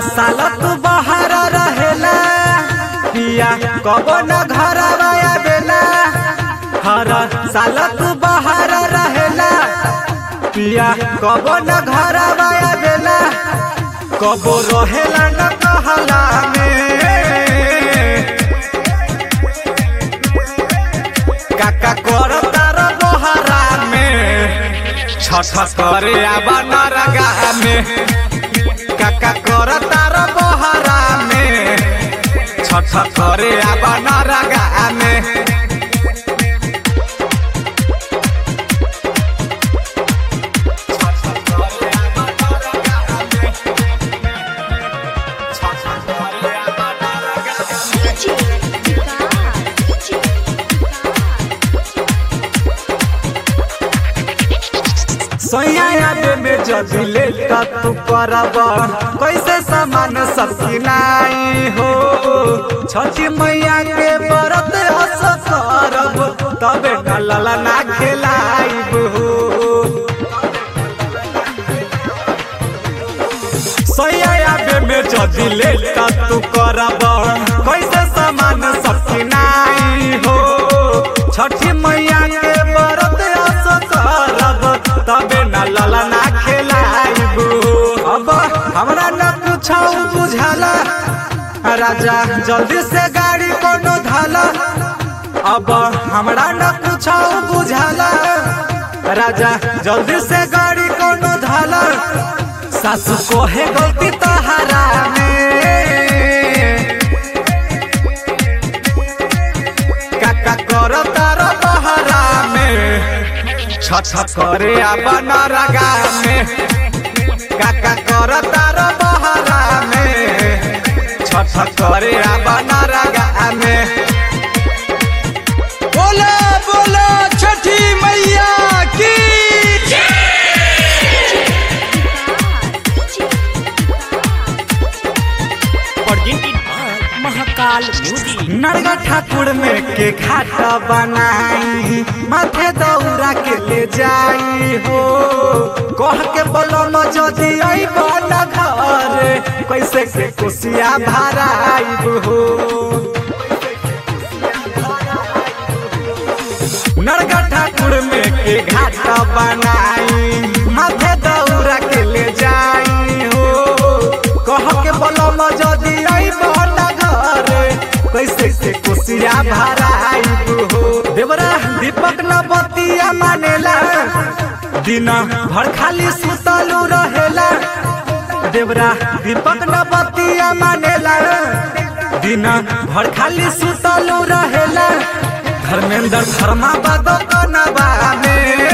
साल तू बाहर रहेला पिया कब न घर आवेला हर साल तू बाहर रहेला पिया कब न घर आवेला कब रहेला न कहला में काका कर तार बहरा में छठ करे आबा नरगा में काका कर तार बहरा में छठ करे आबा नरगा में सोया में जदी ले तू करब कैसे सामान सब किनाई हो छठी मैया के व्रत हस करब तबे न लला ना खेलाइब हो सोया में जदी ले तू करब कैसे सामान सब किनाई हो छठी मैया के व्रत हस करब तबे न लला ना खेलाइब अब हमरा न कुछ बुझाला राजा जल्दी से गाड़ी कोनो धाला अब हमरा न कुछ बुझाला राजा जल्दी से गाड़ी कोनो धाला सासू को है गलती तहारा में काका कर तार बहरा में छठ करे अपन रगा में काका कर तार बहरा में छठ करे अपन रगा में बोला बोला छठी मैया की presented by Mahakal Music. नरगा ठाकुर में के घाटा बनाई माथे दौरा के ले जाई हो कह के बोलो न जदी आई बना घर कैसे के कुसिया भराई हो नरगा ठाकुर में के घाटा बनाई माथे दौरा के ले जाई हो कह के बोलो न जदी आई बना घर कैसे से कुसिया भराई हो देवरा दीपक न बतिया मानेला दिन भर खाली सुतलू रहेला देवरा दीपक न बतिया मानेला दिन भर खाली सुतलू रहेला धर्मेंद्र धर्मा बदो कनबा में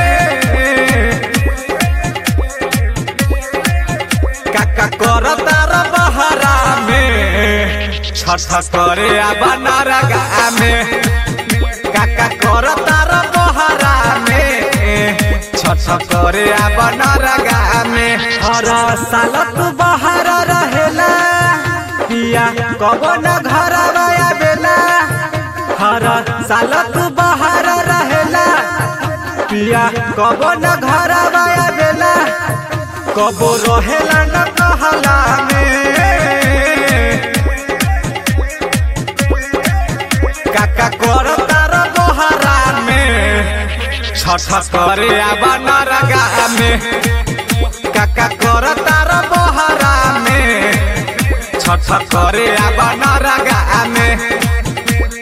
काका कर तार बहरा में छठ करे आबा नरगा में काका कर तार बहरा में छठ करे आबा नरगा में हर साल तू बाहर रहेला पिया कब न घर आवेला हर साल तू बाहर रहेला पिया कब न घर आवेला कब रहेला न कहला में काका कर तार बहरा में छठ करे आबा नरगा में काका कर तार बहरा में छठ करे आबा नरगा में